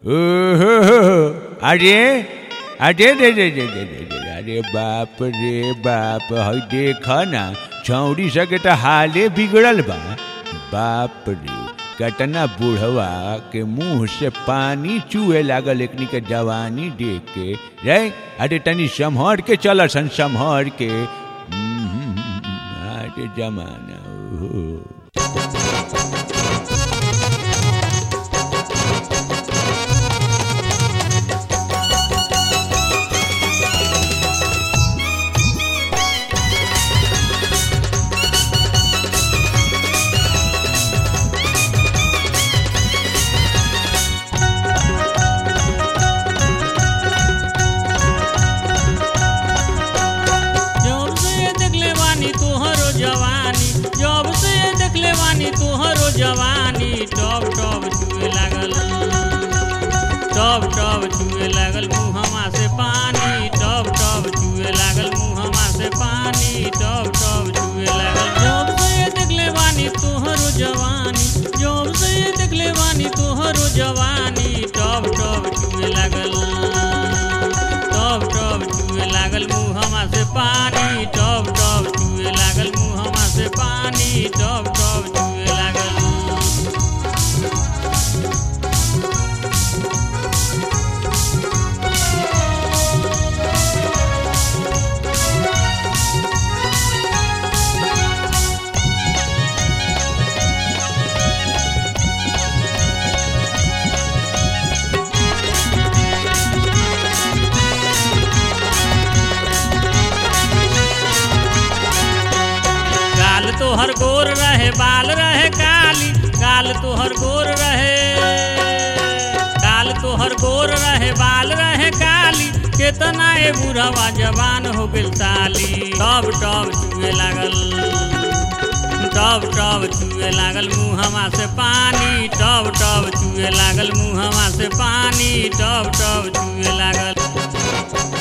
ओहो अरे अरे रे रे रे रे रे रे अरे बाप रे बाप हई देख ना छौड़ी सके तो हाले बिगड़ल बा बाप रे कतना बुढ़वा के मुंह से पानी चूहे लागल एकनी के जवानी देख के रे अरे तनी संभर के चल सन संभर के हम्म, अरे जमाना ओहो जब से देखले बानी तोहरो जवानी जब से देखले बानी तोहरो जवानी टब टब छुए लागल टब टब छुए लागल मुहमा से पानी टब टब छुए लागल मुहमा से पानी टब टब छुए लागल जब से देखले बानी तोहरो जवानी जब से देखले बानी तोहरो जवानी टब टब छुए लागल टब टब चुए लागल मुहमा से पानी टब टब चुए लागल मुहमा से पानी टब टब चुए लागल गाल तोहर गोर रहे बाल रहे काली गाल तोहर गोर रहे गाल तोहर गोर रहे बाल रहे काली केतना ए बुढ़वा जवान हो गेल ताली टब टब चुए लागल टब टब चुए लागल मुहमा से पानी टब टब चुए लागल मुहमा से पानी टब टब चुए लागल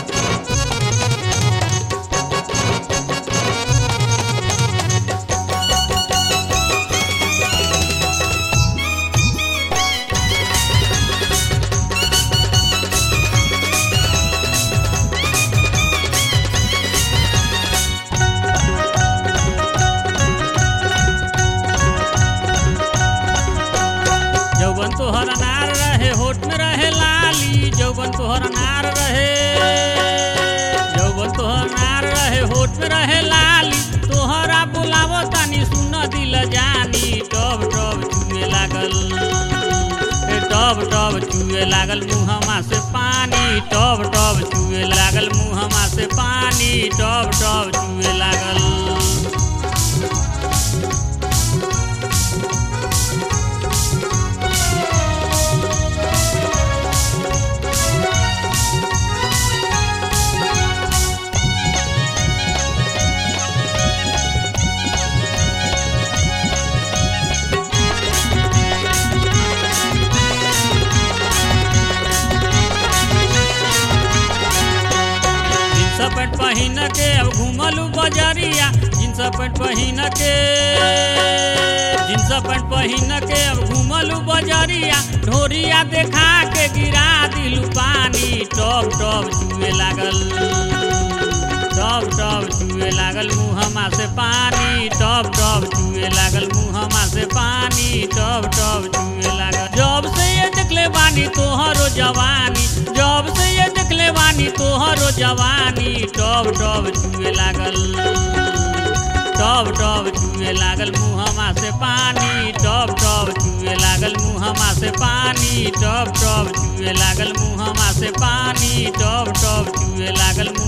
जौवन तोहर अनार रहे होठ में रहे लाली जौवन तोहर अनार रहे जौवन तोहर अनार रहे होठ में रहे लाली तोहरा बुलावो तानी सुन दिल जानी टब टब चुए लागल ए टब टब चुए लागल मुहमा से पानी टब टब चुए लागल मुहमा से पानी टब टब चुए लागल जींस पैंट पहिन के अब घूमलू बजरिया जींस पैंट पहिन के जींस पैंट पहिन के अब घूमलू बजरिया ढोरिया देखा के गिरा दिलू पानी टब टब चुए लागल टब टब चुए लागल मुहमा से पानी टब टब चुए लागल मुहमा से पानी टब टब चुए लागल जब से ये देखले बानी तोहरो जवानी जब से ये देखले बानी तोहरो जवानी टब टब चुए लागल टब टब चुए लागल मुहमा से पानी टब टब चुए लागल मुहमा से पानी टब टब चुए लागल मुहमा से पानी टब टब चुए लागल